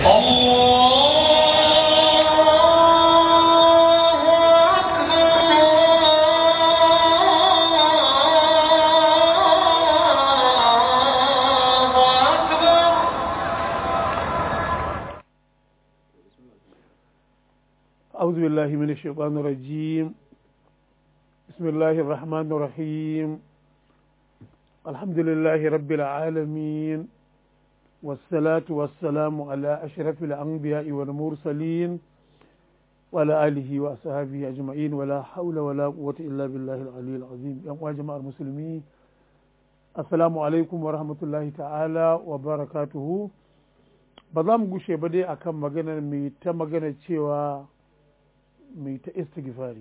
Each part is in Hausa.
أعوذ بالله من الشيطان الرجيم بسم الله الرحمن الرحيم الحمد لله رب العالمين والصلاة والسلام على أشرف الأنبياء والمرسلين وعلى آله وأصحابه أجمعين ولا حول ولا قوة إلا بالله العلي العظيم يا جماعة المسلمين السلام عليكم ورحمة الله تعالى وبركاته ba za mu gushe ba dai akan maganar mai ta magana cewa mai ta istighfari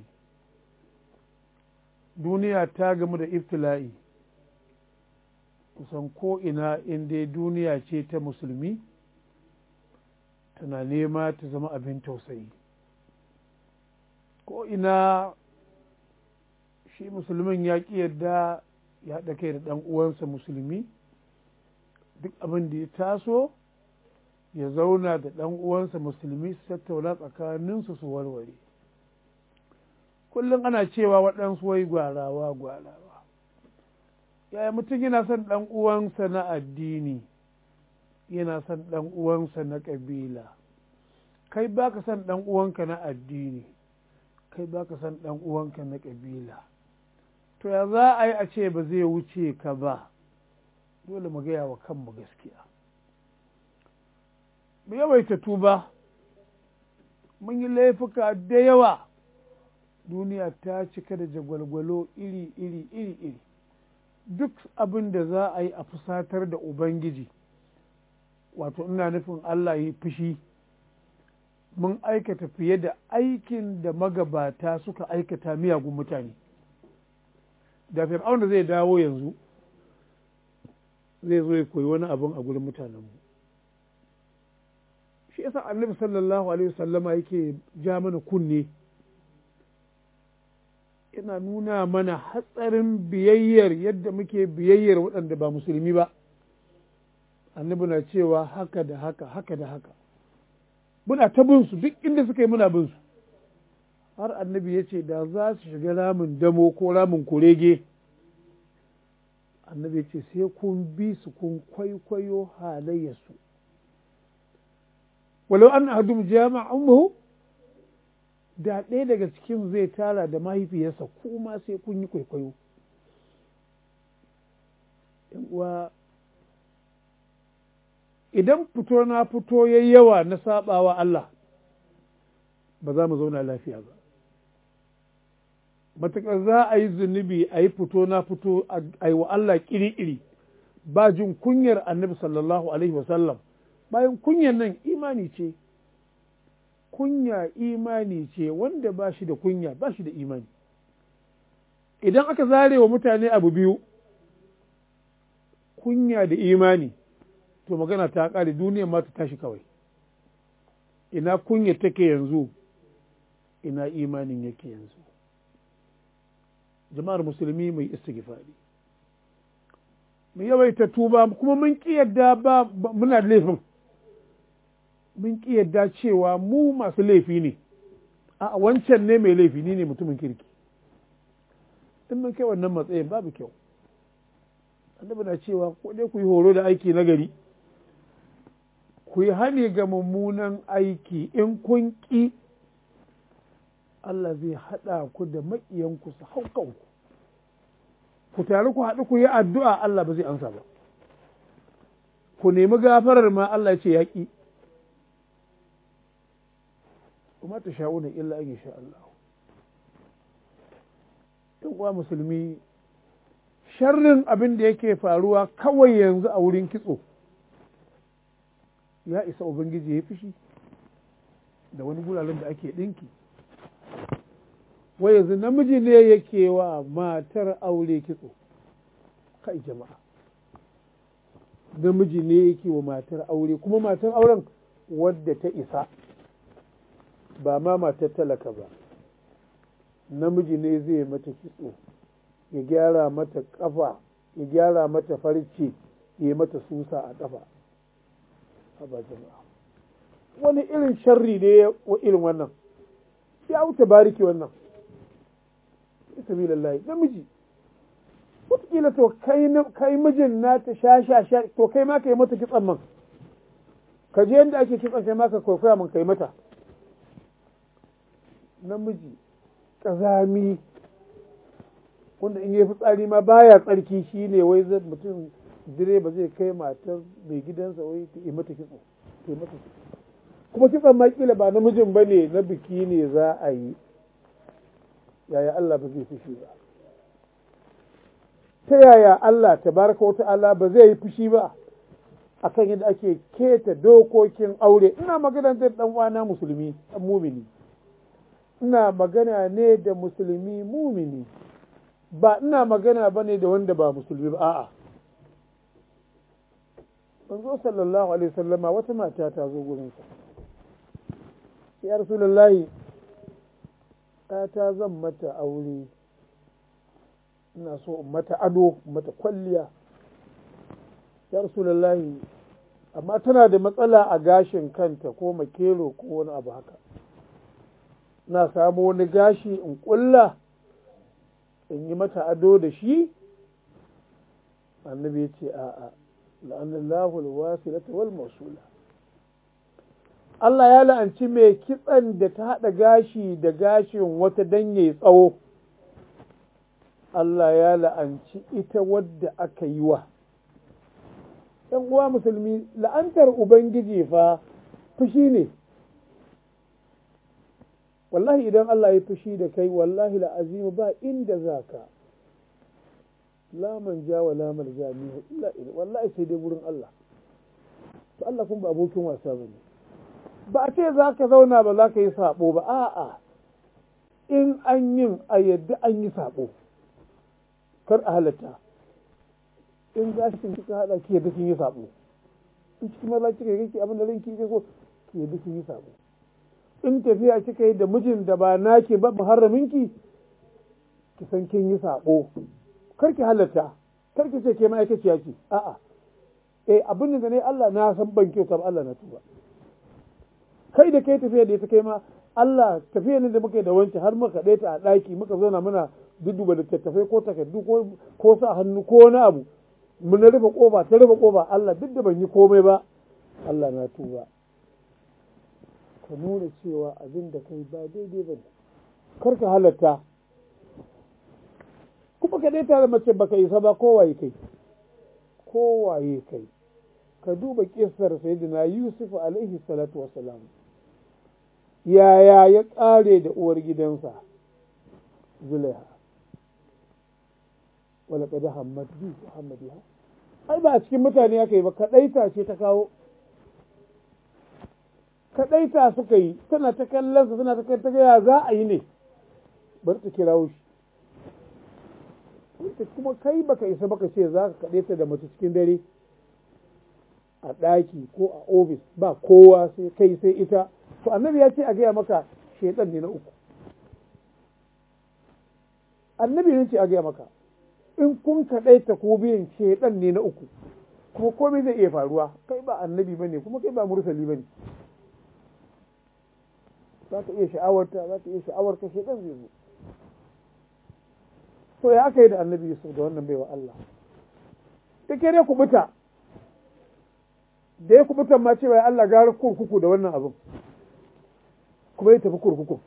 duniya ta gamu da iftila'i kusan ko ina inda duniya ce ta musulmi tana nema ta zama abin tausayi ko ina shi musulmin ya ƙi yadda ya haɗa kai da ɗan uwansa musulmi duk abin da ya taso ya zauna da ɗan uwansa musulmi su tattauna tsakaninsu su warware kullum ana cewa waɗansu wai gwarawa gwarawa yaya mutum yana son ɗan uwansa na addini yana son ɗan uwansa na ƙabila kai baka son ɗan uwanka na addini kai baka son ɗan uwanka na ƙabila to ya za a yi a ce ba zai wuce ka ba dole mu gaya wa kanmu gaskiya mu yawaita tuba mun yi laifuka da yawa duniya ta cika da jagwalgwalo iri iri iri iri duk abin da za a yi a fusatar da ubangiji wato ina nufin allah yi fushi mun aikata fiye da aikin da magabata suka aikata miyagun mutane da fir'aun da zai dawo yanzu zai zo ya koyi wani abin a gurin mutanenmu shi yasa annabi sallallahu alaihi wasallama yake ja mana kunne yana nuna mana hatsarin biyayyar yadda muke biyayyar waɗanda ba musulmi ba annabi na cewa haka da haka haka da haka muna ta bin su duk inda suka yi muna bin su har annabi ya ce da za su shiga ramin damo ko ramin kurege annabi ya ce sai kun bi su kun kwaikwayo halayyarsu walau an ahadum jama'a ummuhu da ɗaya daga cikin zai tara da mahaifiyarsa kuma sai kun yi kwaikwayo uwa idan fito na fito ya yawa na sabawa Allah ba za mu zauna lafiya ba matuƙar za a yi zunubi a yi fito na fito a yi wa Allah ƙiri-ƙiri ba jin kunyar annabi sallallahu alaihi wasallam bayan kunyan nan imani ce kunya imani ce wanda ba shi da kunya ba shi da imani idan aka zare wa mutane abu biyu kunya da imani to magana ta ƙare duniyar ma ta tashi kawai ina kunya take yanzu ina imanin yake yanzu jama'ar musulmi mai istighfari mu yawaita tuba kuma mun ƙi yadda ba muna laifin mun ƙi yadda cewa mu masu laifi ne a wancan ne mai laifi ni ne mutumin kirki in mun kai wannan matsayin babu kyau annabi na cewa ko dai ku yi horo da aiki na gari ku yi hani ga mummunan aiki in kun ƙi Allah zai haɗa ku da maƙiyanku su hau kanku ku tare ku haɗu ku yi addu'a Allah ba zai ansa ba ku nemi gafarar ma Allah ya ce yaƙi kuma ta sha'una illa an sha Allah uwa musulmi sharrin abin da yake faruwa kawai yanzu a wurin kitso ya isa ubangiji ya fishi da wani guraren da ake ɗinki wai yanzu namiji ne yake wa matar aure kitso kai jama'a namiji ne yake wa matar aure kuma matar auren wadda ta isa ba ma matar talaka ba namiji ne zai mata kitso ya gyara mata kafa ya gyara mata farce ya mata susa a kafa haba jama'a wani irin sharri ne wa irin wannan ya wuce bariki wannan sabilillahi namiji wataƙila to kai mijin na ta sha sha sha to kai ma ka yi mata kitsan man ka je yadda ake kitsan kai ma ka kwaikwaya man kai mata namiji ƙazami wanda in yi fitsari ma baya tsarki shi ne wai mutum direba zai kai matar mai gidansa wai ta yi mata kitso ta yi mata kuma kitson ma kila ba namijin ba ne na biki ne za a yi yaya Allah ba zai fushi ba ta yaya Allah tabaraka wata Allah ba zai yi fushi ba akan yadda ake keta dokokin aure ina magana da dan uwana musulmi dan mumini ina magana ne da musulmi mumini ba ina magana ba ne da wanda ba musulmi ba a'a manzo sallallahu alaihi wasallama wata mata ta zo gurinsa ya rasulullahi ta zan mata aure ina so in mata ado mata kwalliya ya rasulullahi amma tana da matsala a gashin kanta ko makero ko wani abu haka na samu wani gashi in kulla in yi mata ado da shi annabi ya ce a'a la'anallahu alwasilata wal masula Allah ya la'anci mai kitsan da ta haɗa gashi da gashin wata dan yayi tsawo Allah ya la'anci ita wadda aka yi wa ‘yan uwa musulmi la'antar Ubangiji fa fushi ne wallahi idan Allah ya fushi da kai wallahi la'azimu ba inda za ka laman ja wa lamar jami'a illa wallahi sai dai wurin Allah to Allah kun ba abokin wasa ba ne ba a ce za ka zauna ba za ka yi sabo ba a'a in an yin a yadda an yi sabo kar a halatta in gashin kika hada ki yadda kin yi sabo in cikin maza kika yi kike abin da ranki yake so ki yadda kin yi sabo in tafiya kika yi da mijin da ba naki ba muharraminki ki san kin yi sabo kar ki halatta kar ki ce ke ma'aikaciya ce a'a eh abin da ne Allah na san ban kyauta ba Allah na tuba kai da kai tafiya da ita kai ma Allah tafiya ne da muka yi da wancan har muka ɗaya ta a ɗaki muka zauna muna dudduba da tattafai ko takardu ko sa hannu ko wani abu mun rufe kofa ta rufe kofa Allah duk da ban yi komai ba Allah na tuba ka nuna cewa abin da kai ba daidai ba ne kar ka halatta kuma ka ɗaya tare mace baka isa ba kowaye kai kowaye kai ka duba kisar sayyidina Yusuf alaihi salatu wassalam yaya ya ƙare da uwar gidansa Zulaiha wala kada hamad bi Muhammad ya ai ba a cikin mutane aka yi ba kadaita ce ta kawo kadaita suka yi tana ta kallon su tana ta kai ta ya za a yi ne bari ta kirawo shi kuma kai baka isa baka ce za ka kadaita da mace cikin dare a ɗaki ko a ofis ba kowa sai kai sai ita to annabi ya ce a gaya maka shaitan ne na uku annabi ne ce a gaya maka in kun kaɗaita ko biyan shaitan ne na uku kuma komai zai iya faruwa kai ba annabi ba ne kuma kai ba mursali ba ne za ka iya sha'awarta za ka iya sha'awarka shaitan zai zo to ya aka yi da annabi yusuf da wannan baiwa Allah ta kere kubuta da ya kubutan ma cewa Allah gara kurkuku da wannan abin kuma ya tafi kurkuku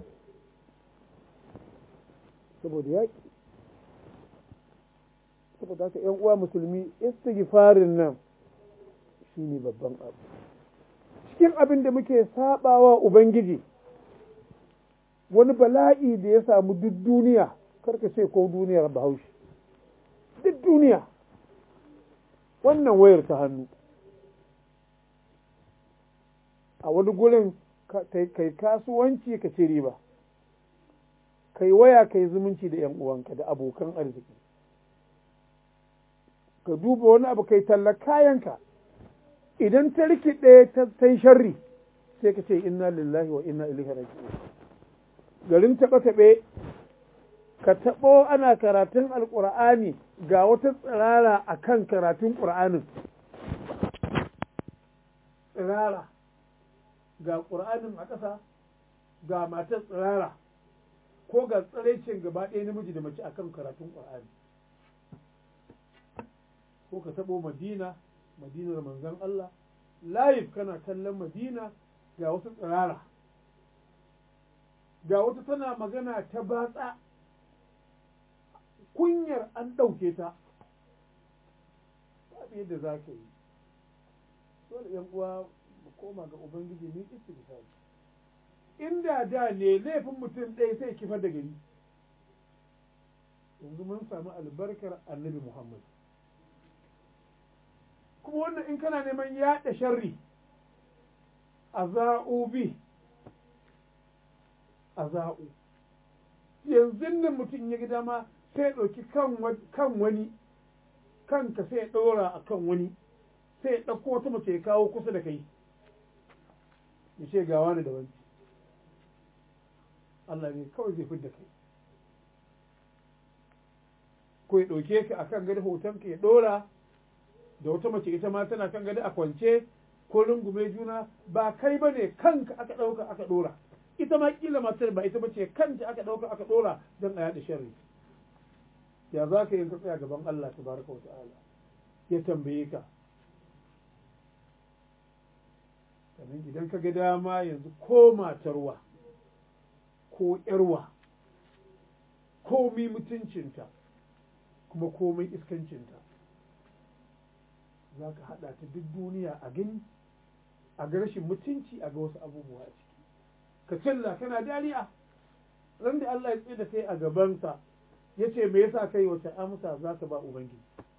saboda yaƙi saboda haka ‘yan uwa musulmi istighfarin nan shi ne babban abu cikin abin da muke sabawa ubangiji wani bala'i da ya samu duk duniya karka ce ko duniyar bahaushe duk duniya wannan wayar ta hannu a wani gurin kai kasuwanci ka ci riba kai waya kai zumunci da ‘yan uwanka da abokan arziki ka duba wani abu kai talla kayanka idan ta rikide ta yi sharri sai ka ce inna lillahi wa inna ilaihi raji'un garin taɓe-taɓe ka taɓo ana karatun alƙur'ani ga wata tsirara a kan karatun ƙur'anin tsirara ga ƙur'anin a ƙasa ga matar tsirara ko ga tsiraicin gaba ɗaya namiji da mace akan karatun ƙur'ani ko ka taɓo madina madinar manzon Allah live kana kallon madina ga wasu tsirara ga wata tana magana ta batsa kunyar an ɗauke ta babu yadda za ka yi dole yan uwa mu koma ga ubangiji ne istighfar inda da ne laifin mutum ɗaya sai kifar da gari yanzu mun samu albarkar annabi muhammad kuma wannan in kana neman yaɗa sharri a za'u bi a za'u yanzu nan mutum ya ga dama sai ya ɗauki kan wani kanka sai ya ɗora a kan wani sai ya ɗauko wata mace ya kawo kusa da kai ya ce ga wani da wani Allah ne kawai zai fidda kai ko ya ɗauke ka a kan gado hotonka ya ɗora da wata mace ita ma tana kan gado a kwance ko rungume juna ba kai ba ne kanka aka ɗauka aka ɗora ita ma kila matar ba ita ba ce kanta aka ɗauka aka ɗora don a yaɗa sharri ya za ka yi ka tsaya gaban Allah tabaraka wa ta'ala ya tambaye ka sannan idan ka ga dama yanzu ko matarwa ko ƴarwa komi mutuncinta kuma komai iskancinta za ka haɗa ta duk duniya a gani a ga rashin mutunci a ga wasu abubuwa a ciki ka cilla kana dariya ran da Allah ya tsaye da kai a gabansa ya ce me yasa kai wace amsa za ka ba ubangiji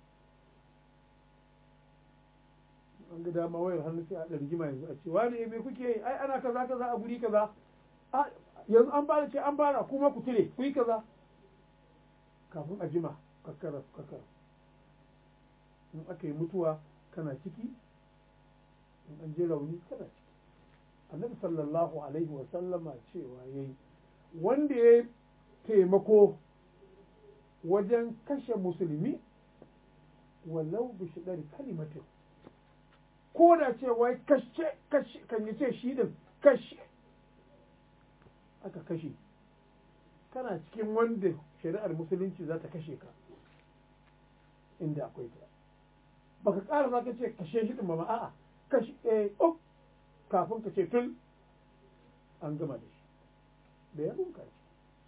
an ga dama wayar hannu sai a ɗan rigima yanzu a ce wani me kuke yi ai ana kaza kaza a guri kaza yanzu an fara ce an fara kuma ku tire ku yi kaza kafin a jima kakkara kakkara in aka yi mutuwa kana ciki in an je rauni kana ciki annabi sallallahu alaihi wa sallama cewa yayi wanda ya taimako wajen kashe musulmi walau bi shidar kalimatin ko da ce wai kashe kashe kan yi ce shi din kashe aka kashe kana cikin wanda shari'ar musulunci za ta kashe ka inda akwai ta baka ƙara za ka ce kashe shi din ba a'a kashe eh oh kafin ka ce tun an gama da shi da ya bunka shi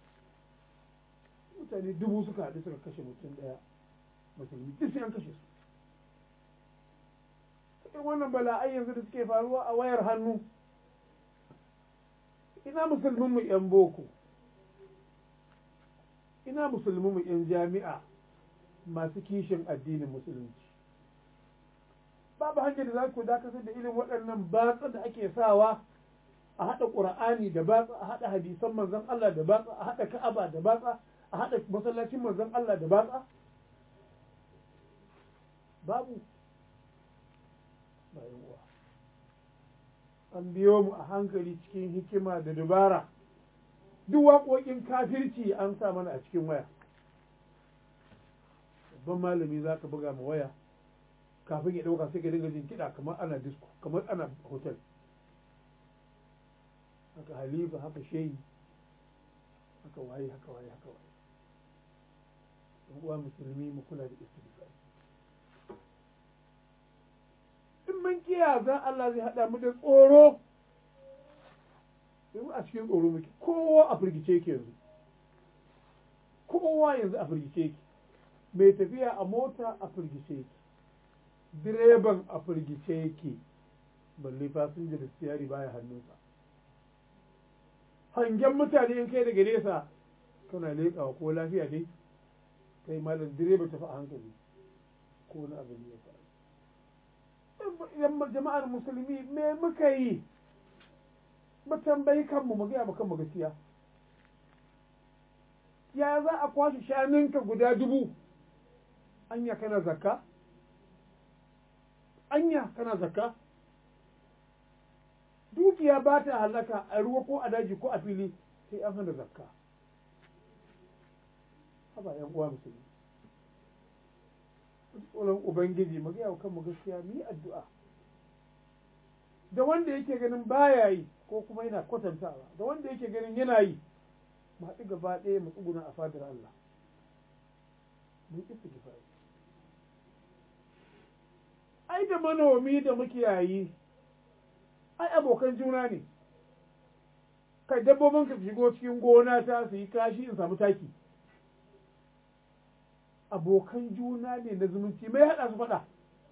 mutane dubu suka haɗu suka kashe mutum ɗaya musulmi duk sai an kashe su cikin wannan bala'ai yanzu da suke faruwa a wayar hannu ina musulmin mu yan boko ina musulmin mu yan jami'a masu kishin addinin musulunci babu hanyar da za ku dakatar da irin waɗannan batsa da ake sawa a haɗa ƙura'ani da batsa a haɗa hadisan manzon Allah da batsa a haɗa ka'aba da batsa a haɗa masallacin manzon Allah da batsa babu bayan uwa an biyo mu a hankali cikin hikima da dubara duk waƙoƙin kafirci an sa mana a cikin waya babban malami za ka buga ma waya kafin ya ɗauka sai ka dinga jin kiɗa kamar ana disco kamar ana hotel haka halifa haka shehi haka waye haka waye haka waye yan uwa musulmi mu kula da istighfar in mun kiya za Allah zai hada mu da tsoro yanzu a cikin tsoro muke kowa a firgice yake yanzu kowa yanzu a firgice yake mai tafiya a mota a firgice yake direban a firgice yake balle fasinja da siyari baya hannunsa hangen mutane in kai daga nesa kana leƙawa ko lafiya dai kai malam direba tafi a hankali ko wani abu ne ya faru idan jama'ar musulmi me muka yi mu tambayi kanmu mu gaya kanmu gaskiya ya za a kwashe shanunka guda dubu anya kana zakka anya kana zakka dukiya ba ta halaka a ruwa ko a daji ko a fili sai an hana zakka haba yan uwa musulmi tsoron ubangiji mu gaya wa kanmu gaskiya mu yi addu'a da wanda yake ganin baya yi ko kuma yana kwatantawa da wanda yake ganin yana yi mu haɗu gaba ɗaya mu tsuguna a fadar Allah mun istighfari ai da manomi da makiyayi ai abokan juna ne kai dabbobin ka shigo cikin gona ta su yi kashi in samu taki abokan juna ne na zumunci mai haɗa su faɗa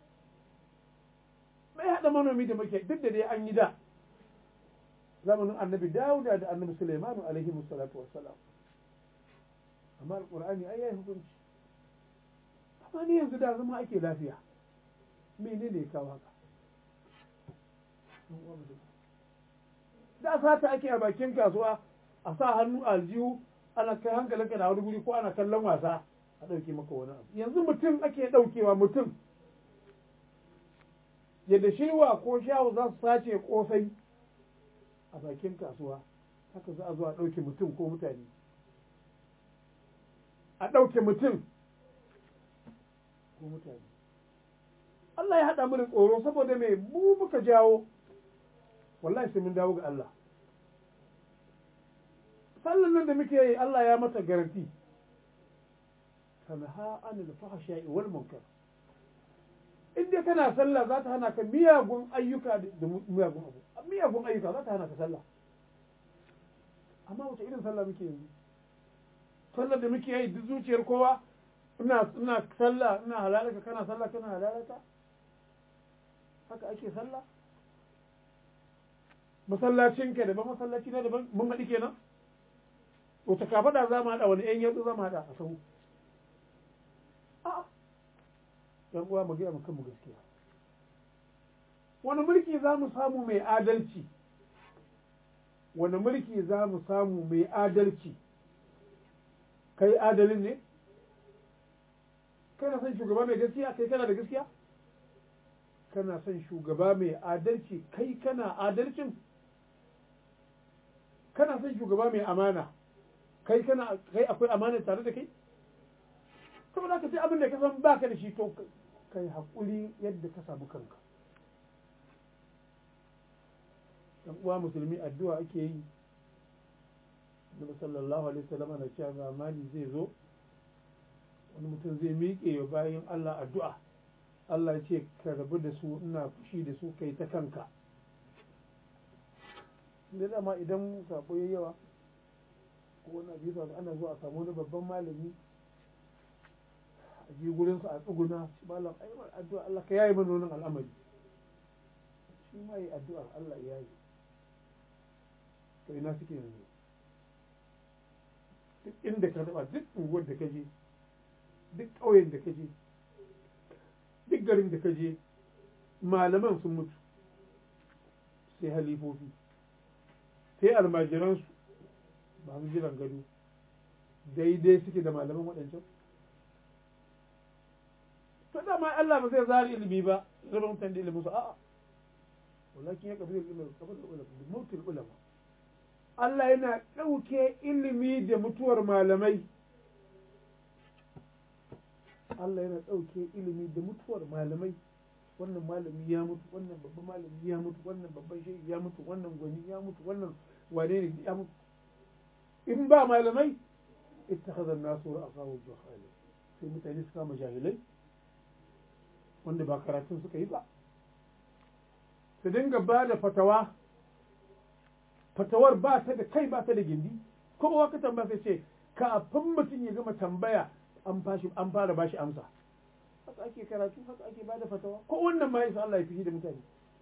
mai haɗa manomi da makiyayi duk da dai an yi da zamanin annabi dawuda da annabi sulaimanu alaihi musallatu wassalam amma alƙur'ani ai yayi hukunci amma ni yanzu da zama ake lafiya menene ya kawo haka da sata ake a bakin kasuwa a sa hannu a aljihu ana kai hankalinka da wani guri ko ana kallon wasa a ɗauke maka wani abu yanzu mutum ake ɗaukewa mutum yadda shirwa ko shawo za su sace kosai a bakin kasuwa haka za a zo a ɗauke mutum ko mutane a ɗauke mutum ko mutane Allah ya haɗa mana tsoro saboda mai mu muka jawo wallahi sai mun dawo ga Allah sallan nan da muke yi Allah ya mata garanti tanha anil fahsha'i wal munkar in dai kana sallah za ta hana ka miyagun ayyuka da miyagun abu miyagun ayyuka za ta hana ka sallah amma wace irin sallah muke yanzu sallar da muke yi duk zuciyar kowa ina ina sallah ina halalaka kana sallah kana halalaka haka ake sallah masallacin ka daban masallaci na daban mun haɗi kenan wata kafaɗa za mu haɗa wani ƴan yatsu za mu haɗa a sahu a'a yan uwa mu gaya mu kanmu gaskiya wani mulki za mu samu mai adalci wani mulki za mu samu mai adalci kai adalin ne kana son shugaba mai gaskiya kai kana da gaskiya kana son shugaba mai adalci kai kana adalcin kana son shugaba mai amana kai kana kai akwai amana tare da kai saboda ka sai abin da ka san baka da shi to kai haƙuri yadda ka samu kanka dan uwa musulmi addu'a ake yi Nabi sallallahu alaihi wasallam na cewa zamani zai zo wani mutum zai miƙe wa bayan Allah addu'a Allah ya ce ka rabu da su ina fushi da su kai ta kanka da dama idan sabo ya yawa ko wani abu yasa ana zuwa a samu wani babban malami a je gurin su a tsuguna shi malam ai addu'a Allah ka yayi mana wannan al'amari shi ma yi addu'a Allah ya yi to ina suke yanzu duk inda ka taba duk unguwar da ka je duk ƙauyen da ka je duk garin da ka je malaman sun mutu sai halifofi sai almajiransu masu jiran gado daidai suke da malaman waɗancan to dama Allah ba zai zari ilimi ba zama mutane da ilimin su a'a walakin ya kafi ilimin kafa da ulama da mutul ulama Allah yana ɗauke ilimi da mutuwar malamai Allah yana ɗauke ilimi da mutuwar malamai wannan malami ya mutu wannan babban malami ya mutu wannan babban shehi ya mutu wannan gwani ya mutu wannan wane ne ya mutu in ba malamai ittakhadha an-nasu ra'asahu juhala sai mutane suka kama jahilai wanda ba karatun suka yi ba su dinga ba da fatawa fatawar ba ta da kai ba ta da gindi kuma ka tambaya sai ce kafin mutum ya gama tambaya an fashi an fara bashi amsa haka ake karatu haka ake bada fatawa ko wannan ma yasa Allah ya fishi da mutane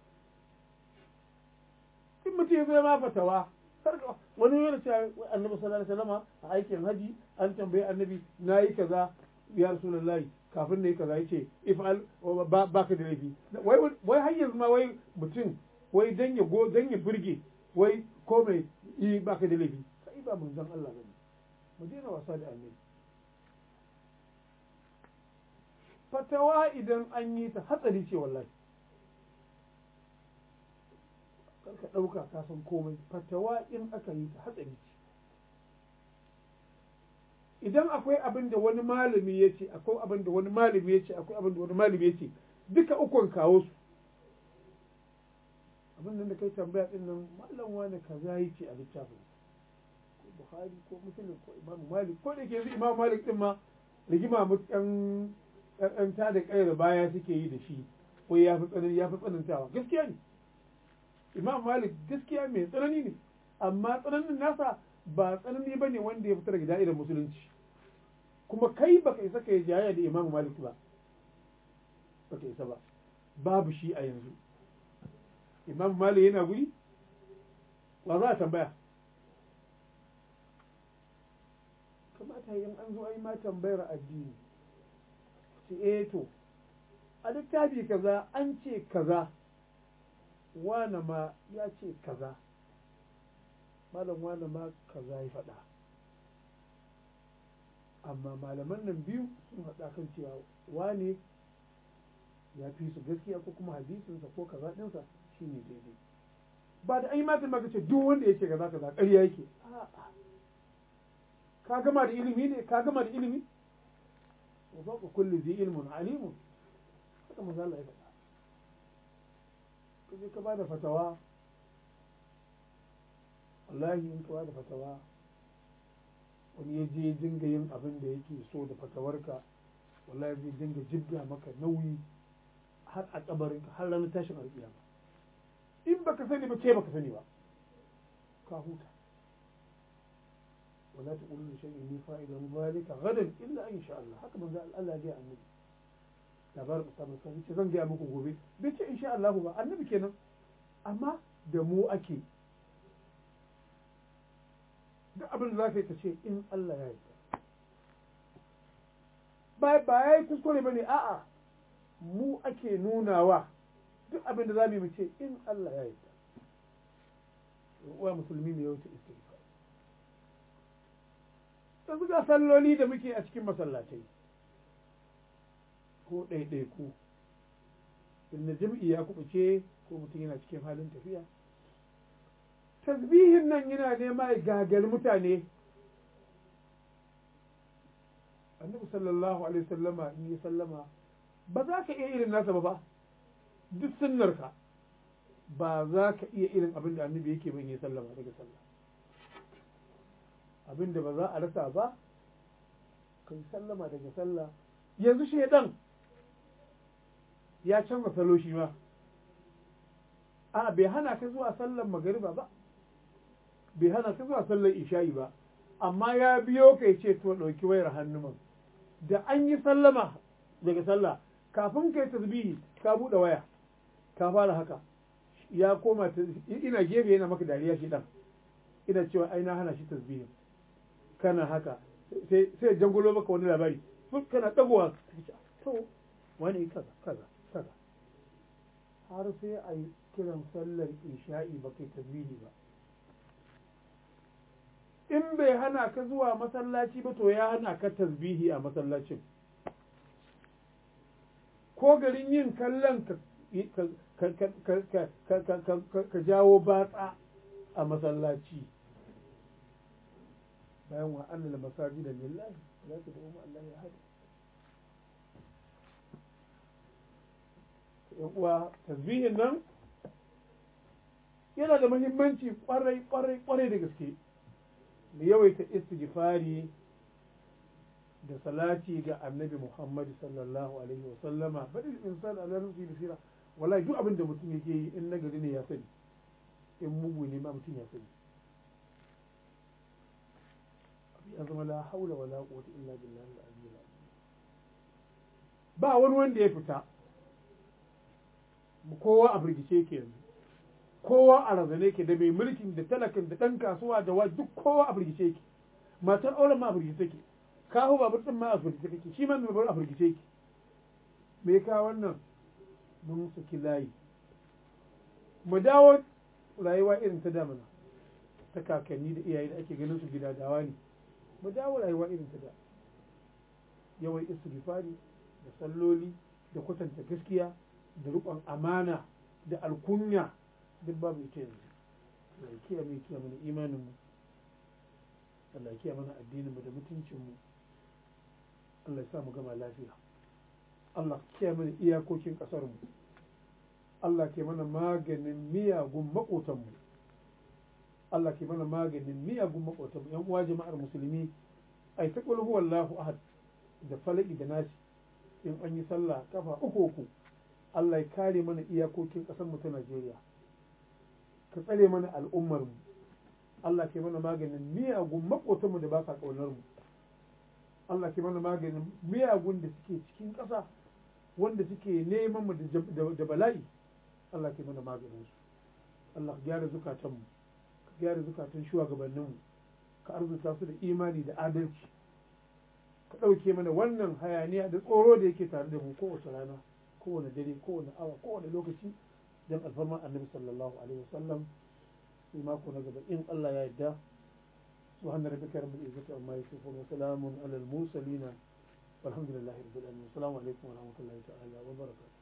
in mutum ya zo ma fatawa wani yana cewa annabi sallallahu alaihi wasallam a aikin haji an tambayi annabi nayi kaza ya rasulullahi kafin ne kaza yace if'al ba ka da laifi wai wai har yanzu ma wai mutum wai dan ya go dan ya burge wai ko mai yi ba ka da laifi sai ba manzon Allah bane mu daina wasa da annabi fatawa idan an yi ta hatsari ce wallahi karka ɗauka ka san komai fatawa in aka yi ta hatsari ce idan akwai abin da wani malami ya ce akwai abin da wani malami ya ce akwai abin da wani malami ya ce duka ukun kawo su abin nan da kai tambaya din nan malam wani kaza yake a littafin ko bukhari ko muslim ko imam malik ko da ke yanzu imam malik din ma rigima mutan ɗan ta da ƙayar baya suke yi da shi ko ya fi tsanani ya fi tsanantawa gaskiya ne imam malik gaskiya mai tsanani ne amma tsananin nasa ba tsanani ba ne wanda ya fita daga da'irar musulunci kuma kai baka isa ka yi jayayya da imam malik ba baka isa ba babu shi a yanzu imam malik yana guri wa za a tambaya kamata yin an zo ai ma tambayar addini ce eh to a littafi kaza an ce kaza wane ma ya ce kaza malam wane ma kaza ya faɗa amma malaman nan biyu sun haɗa kan cewa wane ya fi su gaskiya ko kuma hadisinsa ko kaza ɗinsa shi ne daidai ba da ai matan maka ce duk wanda ya ce kaza kaza ƙarya yake ka gama da ilimi ne ka gama da ilimi wa fawqa kulli dhi ilmun alimun haka manzo Allah ya faɗa kaje ka bada fatawa wallahi in ka bada fatawa wani ya je dinga yin abin da yake so da fatawarka wallahi zai dinga jibga maka nauyi har a kabarinka har ranar tashin alƙiyama in baka sani ba ce baka sani ba ka huta ولا تقولوا لشيء إني فاعل ذلك غدا إلا إن شاء الله haka manzo Allah ya annabi labarin Usama kan ce zan gaya muku gobe bai ce insha Allah ba annabi kenan amma da mu ake duk abin da zaka yi ka ce in Allah ya yarda ba ba yayi kuskure bane a'a mu ake nunawa duk abin da zamu yi mu ce in Allah ya yarda wa musulmi ne yau ta istighfar yanzu ga salloli da muke a cikin masallatai ko ɗaiɗaiku inda jam'i ya kubuce ko mutum yana cikin halin tafiya tasbihin nan yana nema ya gagal mutane annabi sallallahu alaihi sallama in yi sallama ba za ka iya irin nasa ba ba duk sunnarka ba za ka iya irin abin da annabi yake ban yi sallama daga sallah abin da ba za a rasa ba kai sallama daga sallah yanzu shaidan ya canza salo shi ma a bai hana ka zuwa sallar magariba ba bai hana ka zuwa sallar isha'i ba amma ya biyo ka ce to ɗauki wayar hannuman da an yi sallama daga sallah kafin kai tasbihi ka buɗe waya ka fara haka ya koma ina gefe yana maka dariya shi dan ina cewa ai na hana shi tasbihin kana haka sai sai jangulo maka wani labari kana dagowa to wani kaza kaza kaza har sai a yi kiran sallar isha'i ba kai tasbihi ba in bai hana ka zuwa masallaci ba to ya hana ka tasbihi a masallacin ko garin yin kallon ka jawo batsa a masallaci bayan wa annal masajida lillahi za ka dawo Allah ya hada yan uwa tasbihin nan yana da muhimmanci kwarai kwarai kwarai da gaske mu yawaita istighfari da salati ga annabi Muhammad sallallahu alaihi wa sallama bari insan ala nafsi basira wallahi duk abin da mutum yake yi in nagari ne ya sani in mugu ne ma mutum ya sani ya zama la haula wala quwwata illa billahi al-aliyyil ba wani wanda ya fita kowa a firgice yake yanzu kowa a razane yake da mai mulkin da talakin da ɗan kasuwa da wa duk kowa a firgice yake matar auren ma a firgice yake kawo babur ɗin ma a firgice yake shi ma mai babur a firgice yake me ka wannan mun saki layi mu dawo rayuwa irin ta damana ta kakanni da iyaye da ake ganin su gida dawa ne mu dawo rayuwa irin ta da yawan istighfari da salloli da kwatanta gaskiya da riƙon amana da alkunya duk babu ita yanzu Allah kiya mai kiya mana imaninmu Allah kiya mana addininmu da mutuncinmu Allah ya sa mu gama lafiya Allah kiya mana iyakokin ƙasarmu Allah ke mana maganin miyagun maƙotanmu Allah ke mana maganin miyagun maƙotanmu yan uwa jama'ar musulmi ai ta qul huwallahu ahad da falaki da nasi in an yi sallah kafa uku uku Allah ya kare mana iyakokin ƙasar mu ta Najeriya ka tsare mana al'ummar mu Allah ke mana maganin miyagun maƙotanmu da ba sa ƙaunar mu Allah ke mana maganin miyagun da suke cikin ƙasa wanda suke neman mu da bala'i Allah ke mana maganin su Allah ka gyara zukatanmu ka gyara zukatan shugabanninmu ka arzuta su da imani da adalci ka ɗauke mana wannan hayaniya da tsoro da yake tare da mu kowace rana kowane dare kowane awa kowane lokaci don alfarman annabi sallallahu alaihi wasallam sai mako na gaba in Allah ya yarda سبحان ربك رب العزة عما يصفون وسلام على المرسلين والحمد لله رب العالمين السلام عليكم ورحمة الله تعالى وبركاته